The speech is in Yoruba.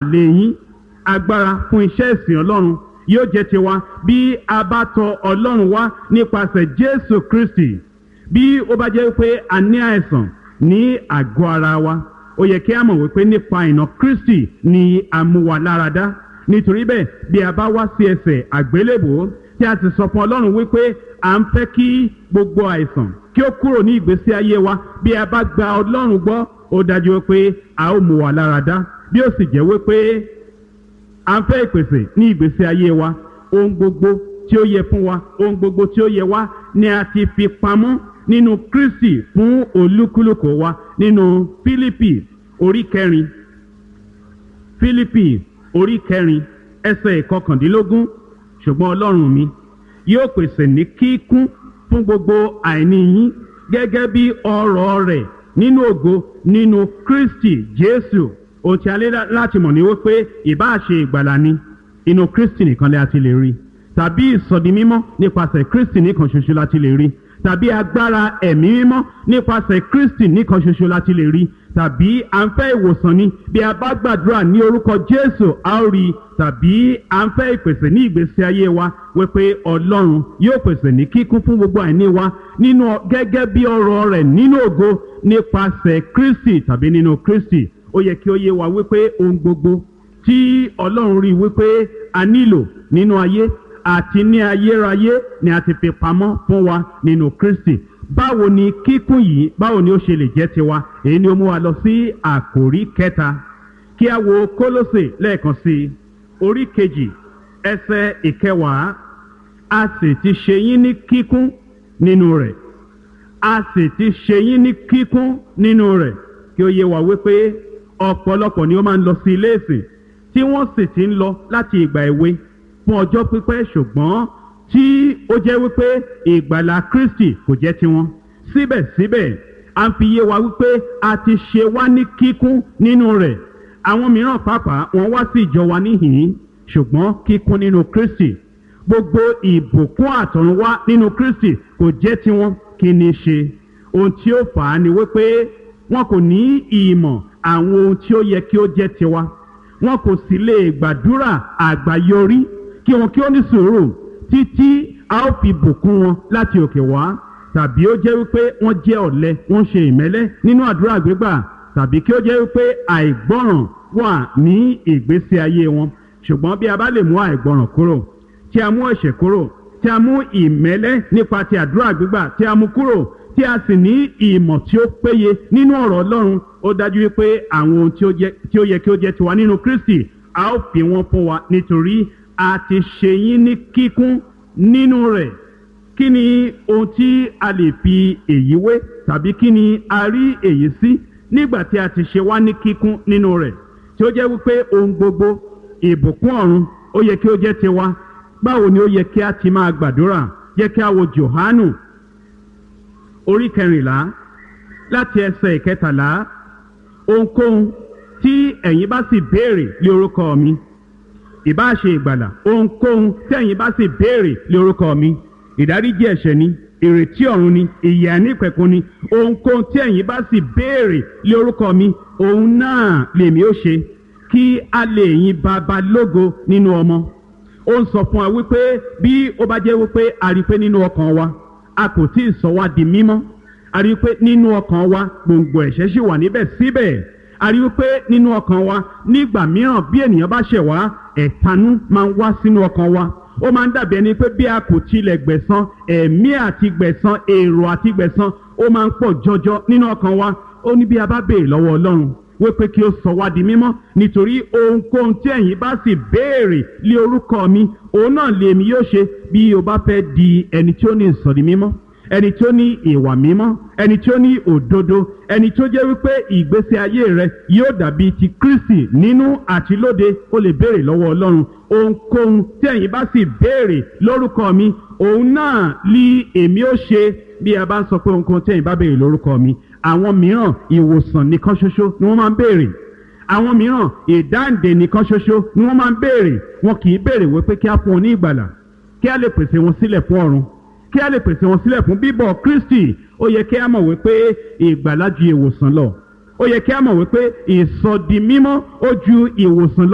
lè yín agbára fún iṣẹ́ ìsìn ọlọ́run yóò jẹ́ tiwa bí a bá tọ ọlọ́run wá nípasẹ̀ jésù kristi bí ó bá jẹ́ pé a ní àìsàn ní àgọ́ ara wa ó yẹ kí a mọ̀ wípé nípa ìnà kristi ni a mú wa lára dá nítorí bẹ́ẹ̀ bí a bá wá sí ẹsẹ̀ àgbélébò tí a ti sọ fún ọlọ́run wípé à ń fẹ́ kí gbogbo àìsàn kí ó kúrò ní ìgbésí ayé wa bí a bá gba ọlọ́run gbọ́ ó dájú pé a ó mú wa lára dá bí ó sì jẹ́ wípé à ń fẹ́ ìpèsè ní ìgbésí ayé wa ohun gbogbo tí ó yẹ fún wa ohun gbogbo tí ó yẹ wá ni a ti fi pamọ́ nínú kristi fún olúkúlùkù wa nínú fílípì orí kẹrin fílípì orí kẹrin ẹsẹ̀ ìkọkàndínlógún ṣùgbọ́n ọlọ́run mi yóò pèsè ní kíkún fún gbogbo àìní yín gẹ́gẹ́ bí ọrọ̀ rẹ̀ nínú ògo nínú kristi jésù ohun tí a lé láti mọ̀ ní wípé ìbáṣe ìgbàlà ni inú kristi nìkan lè àti lè rí tàbí ìsọdi mímọ́ nípasẹ̀ kristi nìkan ṣoṣo láti lè rí tàbí agbára ẹ̀mí mímọ́ nípasẹ̀ kristi nìkan ṣoṣo láti lè rí tàbí à ń fẹ́ ìwòsàn ni bí a bá gbàdúrà ní orúkọ jésù a ó rí tàbí à ń fẹ́ ìpèsè ní ìgbésí ayé wa wípé ọlọ́run yóò pèsè ní kíkún fún gbogbo àìní wa nínú gẹ́gẹ́ bí ọrọ̀ rẹ̀ nínú ògo nípasẹ̀ kristi tàbí nínú kristi ó yẹ kí ó yé wa wípé ohun gbogbo tí ọlọ́run rí wípé a nílò nínú ayé àti ní ayérayé ni a ti fi pamọ́ fún wa nínú kristi báwo ni kíkún yìí báwo ni ó ṣe lè jẹ́ tiwa èyí ni ó mú wa lọ sí àkòrí kẹta kí a wo kólósè lẹ́ẹ̀kan sí i orí kejì ẹsẹ̀ ìkẹwàá a sì ti ṣe yín ní kíkún nínú rẹ̀ a sì ti ṣe yín ní kíkún nínú rẹ̀ kí ó yé wa wípé ọ̀pọ̀lọpọ̀ ni ó máa ń lọ sí ilé ìsìn tí wọ́n sì ti ń lọ láti ìgbà èwe fún ọjọ́ pípẹ́ ṣùgbọ́n tí ó jẹ́ wípé ìgbàlà kristi kò jẹ́ tiwọn síbẹ̀síbẹ̀ à ń fi yé wa wípé a ti ṣe wá ní kíkún nínú rẹ̀ àwọn mìíràn pàápàá wọ́n wá sí ìjọ wa níhìn ṣùgbọ́n kíkún nínú kristi gbogbo ìbùkún àtọ̀runwá nínú kristi kò jẹ́ tiwọn kí ni ṣe ohun tí ó fà á ni wípé wọn kò ní ìmọ̀ àwọn ohun tí ó yẹ kí ó jẹ́ tiwa wọn kò sì lè gbàdúrà àgbáyọrí kí wọn kí ó ní sùúrù títí a ó fi bùkún wọn láti òkè wá tàbí ó jẹ́ wípé wọ́n jẹ́ ọ̀lẹ wọ́n ṣe ìmẹ́lẹ́ nínú àdúrà gbígbà tàbí kí ó jẹ́ wípé àìgbọ́ràn wà ní ìgbésí ayé wọn ṣùgbọ́n bí a bá lè mú àìgbọ́ràn kúrò tí a mú ẹ̀ṣẹ̀ kúrò tí a mú ìmẹ́lẹ́ nípa ti àdúrà gbígbà tí a mú kúrò tí a sì ní ìmọ̀ tí ó péye nínú ọ̀rọ̀ ọlọ́run ó dájú wípé àwọn ohun tí ó yẹ kí ó jẹ́ tiwa nínú kristi a ó fi wọn fún wa nítorí a ti ṣe yín ní kíkún nínú rẹ̀ kí ni ohun tí a lè fi èyí wé tàbí kí ni a rí èyí sí nígbà tí a ti ṣe wá ní kíkún nínú rẹ̀ tí ó jẹ́ wípé ohun gbogbo ìbùkún ọ̀run ó yẹ kí ó jẹ́ tiwa báwo ni ó yẹ kí a ti máa gbàdúrà yẹ kí a wo johanu orí kẹrìnlá láti ẹsẹ̀ ìkẹtàlá ohunkóhun tí ẹ̀yin bá sì béèrè lé orúkọ mi ìbá ṣe ìgbàlà ohunkóhun tí ẹ̀yin bá sì béèrè lé orúkọ mi ìdáríjì ẹ̀ṣẹ̀ ni ìrètí ọ̀run ni ìyè ànípẹ̀kun ni ohunkóhun tí ẹ̀yin bá sì béèrè lé orúkọ mi òun náà lèmi ó ṣe kí a lè yin bàbá lógo nínú ọmọ ó ń sọ fún wa wípé bí ó bá jẹ́ wípé a rí i pé nínú ọkàn wa a kò tí ì sọ wá di mímọ́ a rí i pé nínú ọkàn wa gbòǹgbò ẹ̀ṣẹ̀ sì wà níbẹ̀ síbẹ̀ a rí i pé nínú ọkàn wa nígbà mìíràn bí ènìyàn bá ṣẹ̀ wá ẹ̀tanú máa ń wá sínú ọkàn wa ó máa ń dàbí ẹni pé bí a kò tilẹ̀ gbẹ̀san ẹ̀mí àti gbẹ̀san èrò àti gbẹ̀san ó máa ń pọ̀ jọjọ nínú ọkàn wa ó ní bí a bá béèrè lọ́wọ́ ọlọ́run wípé kí ó sọ wá di mímọ́ nítorí ohunkóhun tí ẹ̀yin bá sì béèrè lé orúkọ mi òun náà lèmi yóò ṣe bí o bá fẹ́ di ẹni tí ó ní ìsọ̀rí mímọ́ ẹni tí ó ní ìwà mímọ́ ẹni tí ó ní òdodo ẹni tí ó jẹ́ wípé ìgbésí ayé rẹ yóò dàbí ti kristi nínú àti lóde ó lè béèrè lọ́wọ́ ọlọ́run ohunkóhun tí ẹ̀yin bá sì béèrè lórúkọ mi òun náà lí èmi ó ṣe bí a bá ń sọ pé ohunkóhun tí ẹ̀yin bá béèrè lórúkọ mi àwọn mìíràn ìwòsàn nìkan ṣoṣo ni wọ́n máa ń béèrè àwọn mìíràn ìdáǹdè nìkan ṣoṣo ni wọ́n máa ń béèrè wọn kì í béèrè wípé kí á fún wọn ní ìgbàlà kí á lè pèsè wọn sílẹ̀ fún ọ̀run kí á lè pèsè wọn sílẹ̀ fún bíbọ̀ kristi ó yẹ kí á mọ̀ wípé ìgbàlà ju ìwòsàn lọ ó yẹ kí á mọ̀ wípé ìsọdi mímọ́ ó ju ìwòsàn lọ.